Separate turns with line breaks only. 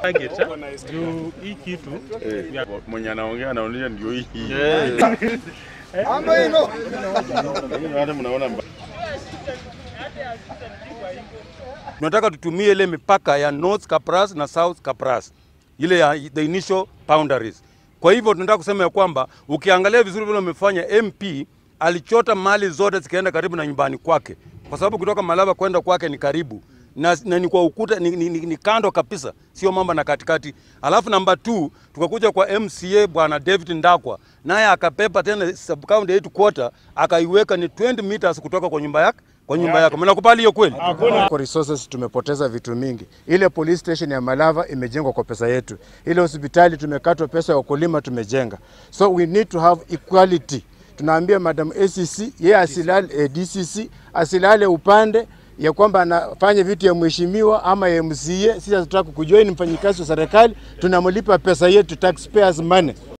target juu hii kitu ya-
mwenye anaongea anaonyesha ndio hii.
Ambo hilo.
Lakini hata mnaona mba-
tunataka tutumie ile mipaka ya North Kapras na South Kapras, ile ya the initial boundaries. Kwa hivyo tunataka kusema ya kwamba ukiangalia vizuri vile wamefanya, MP alichota mali zote zikaenda karibu na nyumbani kwake, kwa sababu kutoka Malaba kwenda kwake ni karibu na, na ni kwa ukuta ni, ni, ni, ni kando kabisa, sio mambo na katikati. Alafu namba 2 tukakuja kwa MCA bwana David Ndakwa, naye akapepa tena sub county headquarter akaiweka ni 20 meters kutoka kwa nyumba yake kwa nyumba yake. Mnakubali hiyo kweli?
Kwa resources tumepoteza vitu mingi. Ile police station ya Malava imejengwa kwa pesa yetu. Ile hospitali tumekatwa pesa ya wakulima tumejenga. So we need to have equality. Tunaambia Madam ACC yeye asilale eh, DCC asilale upande ya kwamba anafanya vitu ya mheshimiwa ama ya MCA. Sisi hatutaka kujua ni mfanyikazi wa serikali, tunamlipa pesa yetu taxpayers money.